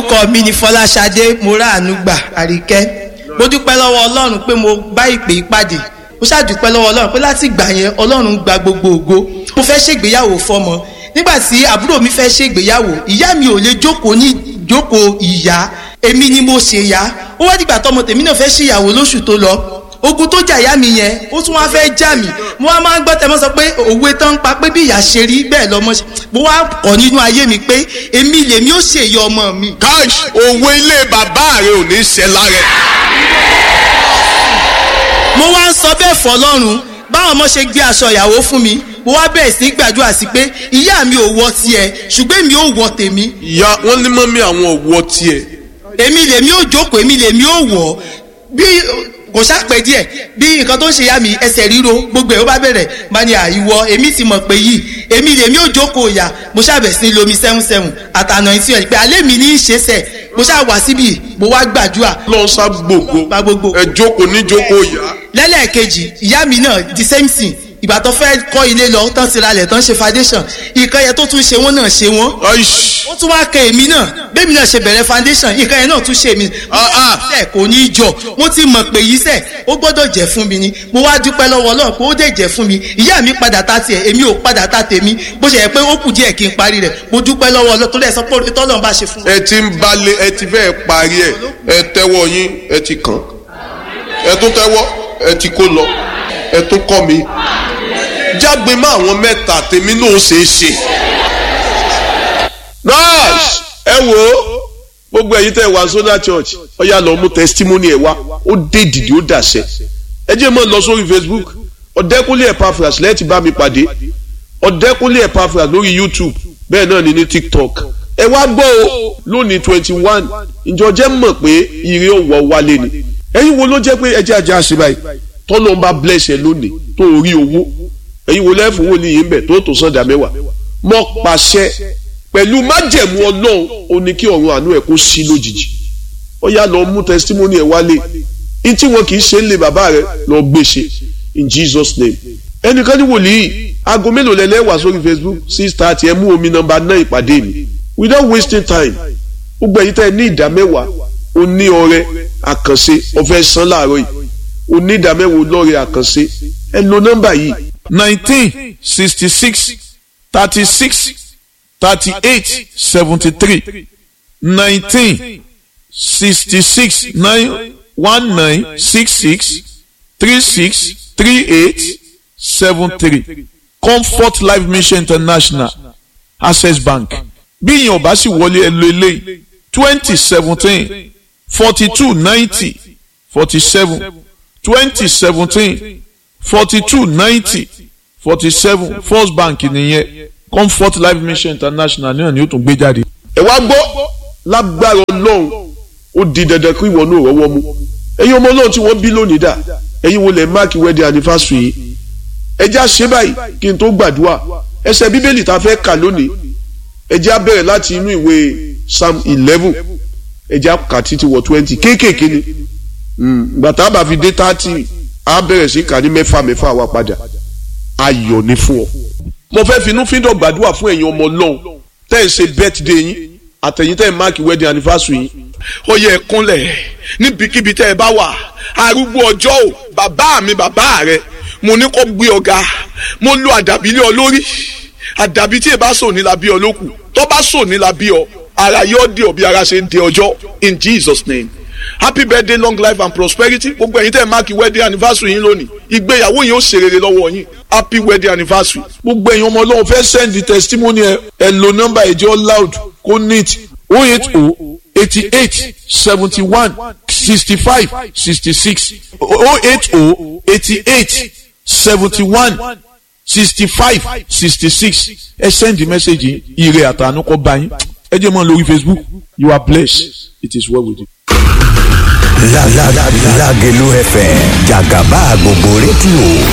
orúkọ mi ni fọláṣadé moraanugba àríkẹ́ mo dúpẹ́ lọ́wọ́ ọlọ́run pé mo bá ìpè ìpàdé mo ṣàdúpẹ́ lọ́wọ́ ọlọ́run pé láti ìgbà yẹn ọlọ́run gba gbogbo ògo mo fẹ́ ṣègbéyàwó fọmọ nígbà tí àbúrò mi fẹ́ ṣègbéyàwó ìyá mi ò lè jókòó ní jókòó ìyá èmi ni mo ṣe yá ó wá dìgbà tọmọ tèmi náà fẹ́ ṣèyàwó lóṣù tó lọ ogun tó jà ìyá mi yẹn ó tún wá fẹ́ já mi mo wá máa ń gbọ́ tẹmọ́ sọ pé òwe tán ń pa pé bí ìyá ṣe rí bẹ́ẹ̀ lọ́mọ ṣe mo wá kọ́ nínú ayé mi pé èmi lèmi ó ṣèyí ọmọ mi. káàṣì òwe ilé bàbá rẹ ò ní ṣẹ lára ẹ. mo wá ń sọ bẹ́ẹ̀ fọlọ́run báwọn ọmọ ṣe gbé aṣọ ìyàwó fún mi mo wá bẹ̀rẹ̀ sí gbàdúrà sí pé ìyá mi ò wọ tiẹ̀ ṣùgbọ́n èmi ò wọ tèmi ìyá wọn ní mọ́mí àwọn òwò tiẹ̀. èmi lèmi ò jókòó èmi lèmi ò wọ̀ bí kò ṣàpẹ́ díẹ̀ bí nǹkan tó ń ṣe yá mi ẹsẹ̀ ríro gbogbo ẹ̀ ó bá bẹ̀rẹ̀ bá ní àìwọ èmi ti mọ̀ pé yìí èmi lèmi ò jókòó ìyá mo ṣàbẹ̀ sí lomi sẹ́hún sẹ́hún àtànà ìtì ẹ̀ pé alẹ́ mi ní í ṣe sẹ̀ mo ṣáà wá síbi mo wá gbàdúrà lọ sá gbogbo Bá gbogbo. ẹ jókòó ní jókòó ìyá. lẹ́lẹ́ẹ̀kejì ìyá mi náà the same thing ìgbà tó fẹ́ kọ́ ilé lọ tán ti ralẹ̀ tán ṣe foundation nǹkan yẹn tó tún ṣe wọ́n náà ṣe wọ́n aish ó tún wá kẹ èmi náà bẹ́ẹ̀ mi náà ṣe bẹ̀rẹ̀ foundation nǹkan yẹn náà tún ṣe mí. Ah, ah. sẹ́ kò ní í jọ mo ti mọ̀ pé yìí sẹ́ ó gbọ́dọ̀ jẹ́ fún mi ni mo wá dúpẹ́ lọ́wọ́ Ọlọ́run pé ó dẹ̀ jẹ́ fún mi ìyá mi padà ta tiẹ̀ èmi ò padà ta tèmi bó ṣe yẹ pé ó kù díẹ̀ kí n parí rẹ̀ mo dúpẹ́ lọ́wọ́ Ọlọ́run tó lẹ̀ sọ pé tọ́lọ́run bá ṣe fún mi. ẹ ti ń balẹ̀ ẹ ti fẹ́ parí ẹ ẹ tẹ́wọ́ yín ẹ ti kàn ẹ tún tẹ́wọ́ ẹ ti kó lọ ẹ tún kọ́ mi jágbe mọ́ àwọn mẹ́ta tèmi náà ṣe é ṣe. nurse ẹ wò ó gbogbo ẹ̀yin tẹ́ wá Solar Church ọ̀yà lọ mú testimony ẹ̀ wá ó dé dìde ó dàṣẹ ẹ jẹ́ mọ́ lọ sórí Facebook ọ̀dẹ́kúnlé Epaphras lẹ́ẹ̀tì bá mi pàdé ọ̀dẹ́kúnlé Epaphras lórí YouTube bẹ́ẹ̀ náà ni ní TikTok ẹ wá gbọ́ o lónìí twenty one ìjọ jẹ́ mọ̀ pé ire òwò wálé ni ẹ̀yin wo ló jẹ́ pé ẹjẹ́ ajá ṣe báyìí tọ́lọ́ ń bá bless ẹ lónìí tó rí owó ẹ̀yin wo lẹ́fù wò ní yìí ń bẹ̀ tó tó sọ̀dà mẹ́wàá mọ́ pàṣẹ pẹ̀lú májẹ̀mú ọlọ́run ó ní kí ọ̀run àánú ẹ̀ kó sí lójijì ó yá lọ mú testimony ẹ̀ wálé ní tí wọn kì í ṣe ń lé bàbá rẹ lọ gbé ṣe in Jesus name ẹnìkan ní wòlíì aago mélòó lẹ lẹ́wà sórí Facebook six thirty ẹ mú omi nọ́mbà náà ìpàdé mi without wasting time gbogbo ẹ̀yin tẹ́ ẹ ní ìdá mẹ́wàá o ní ọrẹ àkànṣe ọ̀fẹ́ san láàárọ̀ yìí o ní ìdá mẹ́wàá lọ́rẹ àkànṣe ẹ lo nọ́mbà yìí nineteen sixty six thirty six thirty eight seventy three nineteen sixty six nine one nine six six three six three eight seven three comfort life mission international access bank bí ìyẹn ò bá sì wọlé ẹ lo eléyìí twenty seventeen forty two ninety forty seven twenty seventeen forty two ninety forty seven first bank nìyẹn comfort life mission international náà ni ó tún gbé jáde. ẹ wá gbọ́ lágbára ọlọ́run ó di dandan kí ìwọ náà rọ́wọ́ mú ẹ̀yin ọmọ ọlọ́run tí wọ́n bí lónìí dà ẹ̀yin wo lẹ̀ máàkì wedding anniversary yìí ẹ jẹ́ á ṣe báyìí kí n tó gbàdúrà ẹsẹ̀ bíbélì tá a fẹ́ kà lónìí ẹ jẹ́ á bẹ̀rẹ̀ láti inú ìwé psalm eleven ẹ jẹ́ á kà títí wọ twenty kéékèèké ni gbàtà bá fi dé thirty á bẹ̀rẹ̀ sí kà ní mẹ́fà mẹ́fà wá padà ayọ̀ ni fún ọ. mo fẹ́ finú fíndọ̀ gbàdúrà fún ẹ̀yin ọmọ ọlọ́run tẹ́ ẹ̀ ṣe birthday yín àtẹ̀yìn tẹ́ ẹ̀ máàkì wedding anniversary yín ó yẹ kúnlẹ̀ níbikíbi tẹ́ ẹ bá wà arúgbó ọjọ́ ò bàbá mi bàbá rẹ mo ní kó gbé ọ̀gá mo lo àdàbí lé ọ lórí àdàbí tí ẹ bá sò ní la bí ọ lókù tó bá sò ní la bí ọ ara yóò di ọ bí ara ṣe ń di ọjọ́ in Jesus name happy birthday long life and prosperity gbogbo ẹ̀yin tẹ́ ẹ máàkì wedding anniversary yín lónìí ìgbéyàwó yín ó ṣe rere lọ́wọ́ yín happy wedding anniversary. gbogbo ẹ̀yin ọmọ ọlọ́run fẹ́ send the testimony ẹ ẹ lo nọ́mbà ìjọ loud kó neat oh eight oh eighty eight seventy one sixty five sixty six oh eight oh eighty eight seventy one sixty five sixty six ẹ send the message yìí ire àtànú kọ bá yín ẹ jẹ́ mọ́ lórí Facebook you are blessed it is well with you. Lágẹ̀lú FM jàgàbá gbogbo rédíò